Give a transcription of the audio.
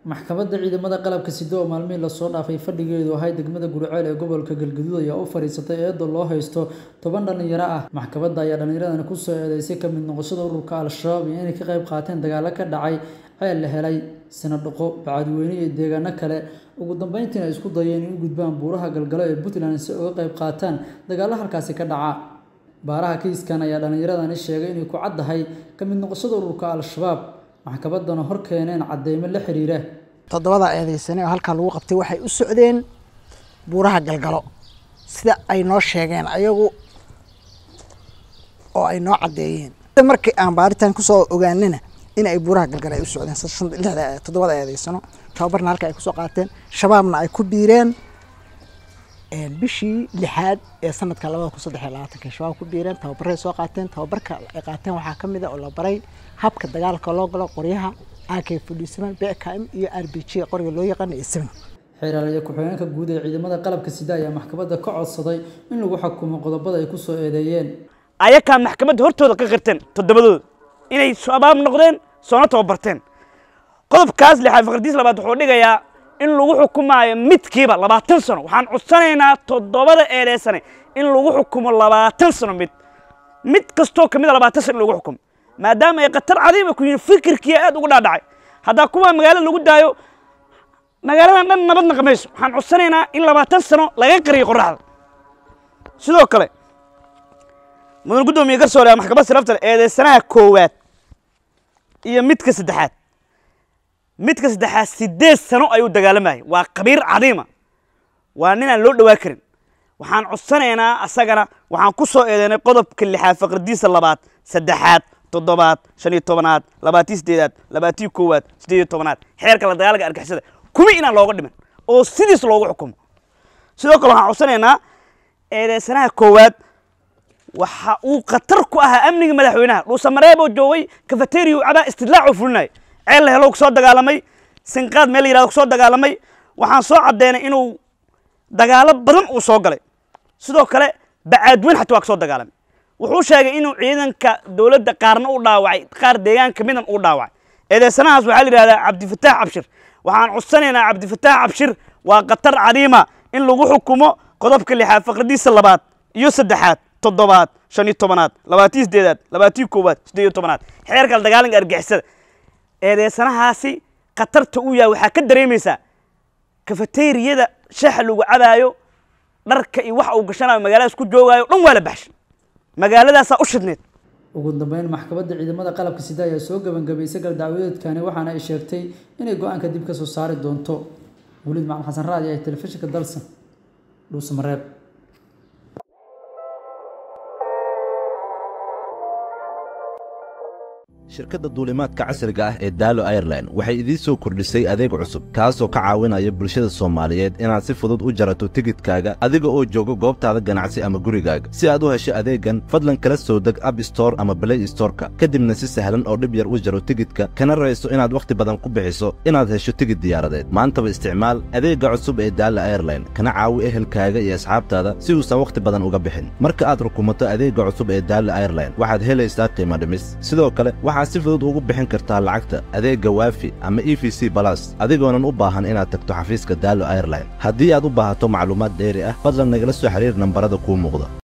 maxkamadda ciidamada qalabka sida oo maalmihii lasoo dhaafay fadhigeedu ahay degmada gurceel ee gobolka galgaduud ayaa u fadhiisatay eedo loo haysto toban dhallinyaro ah maxkamadda ayaa dhallinyaradani kusoo eedeysay ka mid noqoshada ururka al-shabaab iyo inay ka qayb qaateen dagaalo ka dhacay ceel la helay sinadhaqo bacadweyne iyo deegaano kale ugu dambeyntiina ay isku dayeen in u gudbaan buuraha galgalo ee puntland si uga qayb qaataan dagaalo halkaasi ka dhaca baaraha kiiskan ayaa dhallinyaradani sheegay inay ku caddahay ka mid noqoshada ururka al-shabaab maxkamaddana hor keeneen cadeymo la xiriira toddobada eedeysane oo halkaa lagu qabtay waxay u socdeen buuraha galgalo sida ay noo sheegeen ayagu oo ay noo caddeeyeen markii aan baaritaan kusoo ogaanana in ay buuraha galgalo ay u socdeen lixda toddobada eedeysano tababarna halka ay kusoo qaateen shabaabna ay ku biireen bishii lixaad ee sanadka labada kun saddex iyo labaatanka shabaab ku biireen tababaray soo qaateen tababarka ay qaateen waxaa ka mid a oo la baray habka dagaalka loo galo qoryaha ak fudhiisaman bkm iyo r b g qoriga loo yaqaano iyo seven xeeraaliya ku-xigeenka guud ee ciidamada qalabka sida ayaa maxkamadda ka codsaday in lagu xukumo qodobada ay kusoo eedeeyeen ayakaa maxkamadda hortooda ka qirteen toddobadooda inay shabaab noqdeen soona tababarteen qodobkaas lixaad faqradiis labaad wuxuu dhigayaa in lagu xukumaayo midkiiba labaatan sano waxaan codsanaynaa toddobada eedeysane in lagu xukumo labaatan sano mid mid kastoo kamid a labaatan sano in lagu xukumo maadaama ay khatar cadiima ku yihiin fikirkii aad uga dhaadhacay haddaa kuwaa magaalada lagu daayo magaaladan dhan nabad naqmayso waxaan codsanaynaa in labaatan sano laga qariyo qoraxda sidoo kale mudan guddoomiye garsoole maxkamad siraftal eedeysanaha koowaad iyo midka saddexaad midka saddexaad sideed sano ayuu dagaalamayay waa qabiir cadiima waa ninaan loo dhawaa karin waxaan codsanaynaa asagana waxaan ku soo eedeynay qodobka lixaad faqradiisa labaad saddexaad toddobaad shan iyo tobanaad labaatiyo sideedaad labaatiyo koowaad sideed iyo tobanaad xeerka la dagaalka argixisada kuma inaan looga dhiman oo sidiis loogu xukumo sidoo kale waxaan codsanaynaa eedeysanaha koowaad waxa uu khatar ku ahaa amniga madaxweynaha dhuusamareeb oo joogay kafateriya u cabaa istidlaac oo fulinaya ceel la helo kusoo dagaalamay sinqaad meel la yirahdo kusoo dagaalamay waxaan soo caddeynay inuu dagaalo badan uu soo galay sidoo kale bacaadweyn xataa waa kasoo dagaalamay wuxuu sheegay inuu ciidanka dowladda qaarna u dhaawacay qaar deegaanka midan u dhaawacay eedeysanahaas waxaa la yidhahdaa cabdifataax cabshir waxaan codsanaynaa cabdifataax cabshir waa khatar cadiima in lagu xukumo qodobka lixaad faqradiisa labaad iyo saddexaad toddobaad shan iyo tobanaad labaatiyo sideedaad labaatiyo koowaad siddeed iyo tobanaad xeerka la dagaalanka argixisada eedeysanahaasi khatarta uu yahay waxaa ka dareemaysaa kafateeriyada shaxa lagu cabaayo dharka iyo waxa uu gashanayo magaaladaas ku joogaayo dhan waa la baxshay magaaladaasaa u shidneed ugu dambeyn maxkamadda ciidamada qalabka sida ayaa soo gebangabaysay galdacwadeedkani waxaana ay sheegtay inay go-aanka dib ka soo saari doonto weliid macalin xasan raadi ee telefishinka dalsan dhuusamareeb shirkadda duulimaadka casriga ah ee daalo airline waxay idiin soo kordhisay adeeg cusub kaasoo ka caawinaya bulshada soomaaliyeed inaad si fudud u jarato tigidhkaaga adiga oo jooga goobtaada ganacsi ama gurigaaga si aad u hesho adeeggan fadlan kala soo deg ab store ama balay storeka kadibna si sahlan oo dhib yar u jaro tigidhka kana rayso inaad wakhti badan ku bixiso inaad hesho tigidh diyaaradeed maantaba isticmaal adeegga cusub ee daala airline kana caawi ehelkaaga iyo asxaabtaada si uusan wakhti badan uga bixin marka aad rukumato adeegga cusub ee daala airline waxaad helaysaa qiimo dhimis sidoo kale waxaad si fudud ugu bixin kartaa lacagta adeegga waafi ama e v c balas adigoonan u baahan inaad tagto xafiiska daalo airline haddii aad u baahato macluumaad dheeri ah fadlan nagala soo xiriir nambarada kuu muuqda